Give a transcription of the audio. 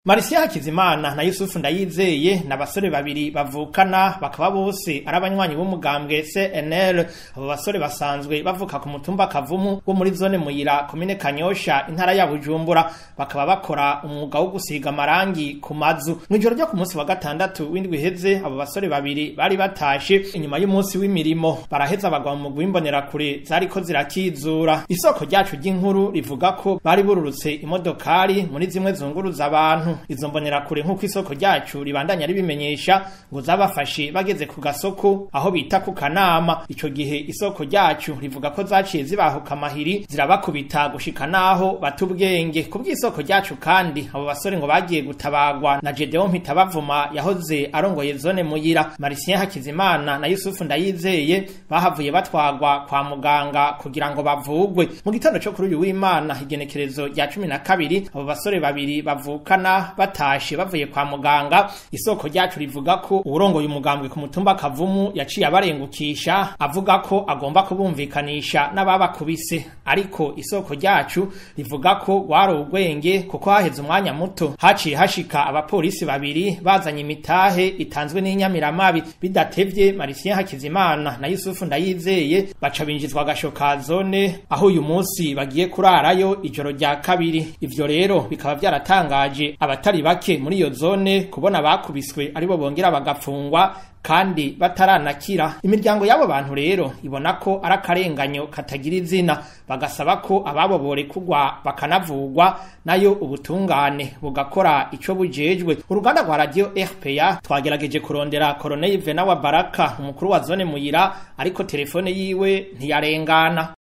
Marisia Hakizimana na Yusufu Ndayizeye n'abasore babiri bavukana bakaba bose ari abanywanyi b'umugambwe CNL abo basore basanzwe bavuka ku mutumba Kavumu wo muri zone Muyira komine Kanyosha intara ya Bujumbura bakaba bakora umwuga wo gusiga amarangi ku mazu mwijoro ryo ku munsi wa gatandatu w'indwi heze abo basore babiri bari batashe inyuma y'umunsi w'imirimo baraheza bagwa mu mugwi w'imbonera kure zariko zirakizura isoko ryacu ry'inkuru rivuga ko bari bururutse imodokari muri zimwe zunguruza abantu izo mbonera kure nk'uko isoko ryacu ribandanya ribimenyesha ngo zabafashe bageze ku gasoko aho bita ku kanama ico gihe isoko ryacu rivuga ko zaciye zibahuka amahiri zirabakubita gushika naho bata ubwenge ku bw'isoko ryacu kandi abo basore ngo bagiye gutabagwa na Gedeon Mpitabavuma yahoze arongoye zone muyira Marisien Hakizimana na Yusufu Ndayizeye bahavuye batwagwa kwa muganga kugira ngo bavugwe mu gitondo cyo kuri uyu w'Imana igenekerezo rya cumi na kabiri abo basore babiri bavukana batashe bavuye kwa muganga isoko ryacu rivuga ko uwurongoye umugambwe ku mutumba Kavumu yaciye abarengukisha avuga ko agomba kubumvikanisha n'ababakubise ariko isoko ryacu rivuga ko wari ubwenge kuko haheze umwanya muto haciye hashika abapolisi babiri bazanye imitahe itanzwe n'inyamiramabi bidatevye Marisien Hakizimana na Yusufu Ndayizeye baca binjizwa agasho ka zone aho uyu munsi bagiye kurarayo ijoro rya kabiri ivyo rero bikaba byaratangaje abatari bake muri iyo zone kubona bakubiswe aribo bongera bagafungwa kandi bataranakira imiryango y'abo bantu rero ibona ko ari akarenganyo katagira izina bagasaba ko ababo borekugwa bakanavugwa nayo ubutungane bugakora ico bujejwe uruganda rwa radio RPA twagerageje kurondera Colonel Vena wa Baraka umukuru wa zone muyira ariko telefone yiwe ntiyarengana